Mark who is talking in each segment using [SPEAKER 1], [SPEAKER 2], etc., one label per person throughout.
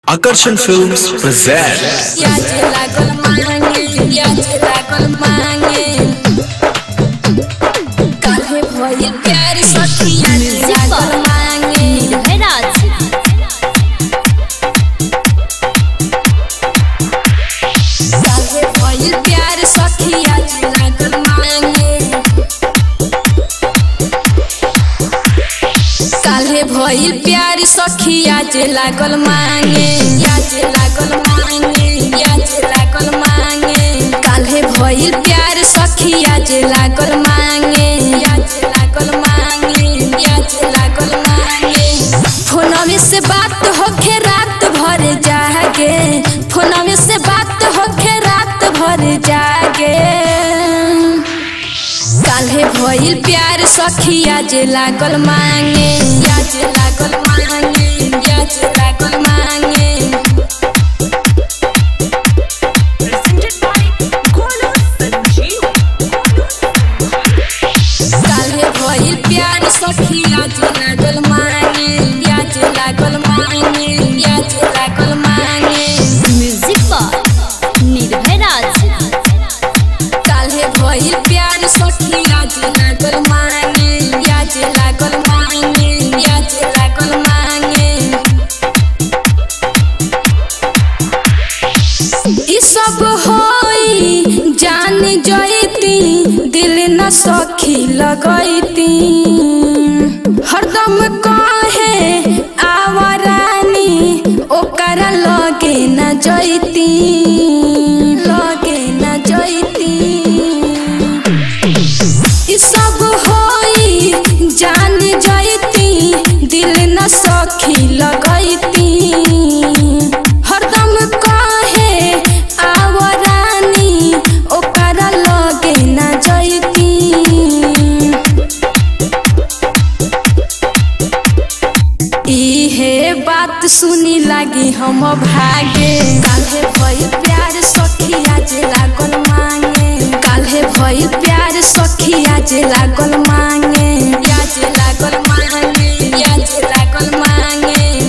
[SPEAKER 1] Akarsan Films present
[SPEAKER 2] याचे लागल मांगे याचे लागल मांगे काहे भइल प्यार सखी याचे लागल मांगे काहे भइल प्यार सखी याचे लागल मांगे काहे भइल प्यार सखी याचे लागल मांगे याचे लागल मांगे याचे लागल मांगे काहे भइल प्यार सखी याचे लागल मांगे याचे लागल मांगे याचे लागल मांगे फोनवे से बात होखे रात भर जागे फोनवे से बात होखे रात भर जागे काल्हे भइल प्यार सखिया जे लागल मांगे याज लागल मांगे याज लागल मांगे काल्हे भइल प्यार सखिया जे लागल मांगे याज लागल मांगे याज लागल मांगे काल्हे भइल प्यार सखिया जे लागल मांगे याज लागल मांगे याज लागल मांगे ई सब होई जान जईती दिल न सखी लगईती हरदम कहे आवरानी ओकरा लगे न जईती लगे न जईती ई सब होई जान जईती दिल न सखी लगईती हरदम कहे आवरानी ओकरा लगे न जईती इहे बात सुनी लागी हम भागे काल्हे भइल प्यार सखिया जे लागल मांगे काल्हे भइल प्यार सखिया जे लागल मांगे याज लागल मांगे याज लागल मांगे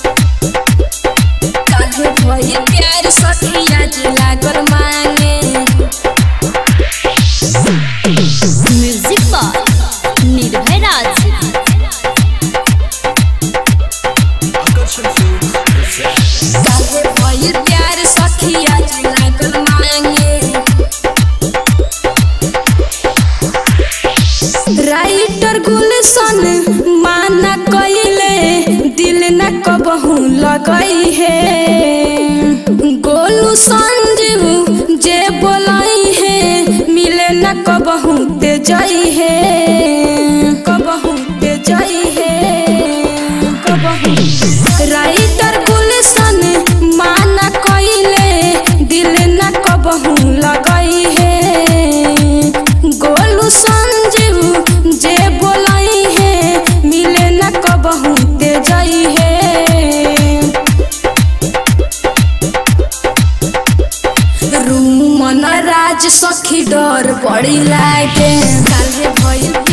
[SPEAKER 2] काल्हे भइल प्यार सखिया जे लागल मांगे
[SPEAKER 1] Akarsan Films present
[SPEAKER 2] काहे भइल प्यार सखिया जे लागल मांगे राइटर गुलशन माना कइले दिल न कबहू लगई है गोलू संजीव जे बोलाई है मिले न कबहू ते जई है कबहू ते जई है कबहू राइटर गुलशन माना कइले दिल न कबहू लगई है गोलू संजीव जे बोलाई है मिले न कबहू ते जई है रूमन राज सखी डर बड़ी लागे काल्हे भइल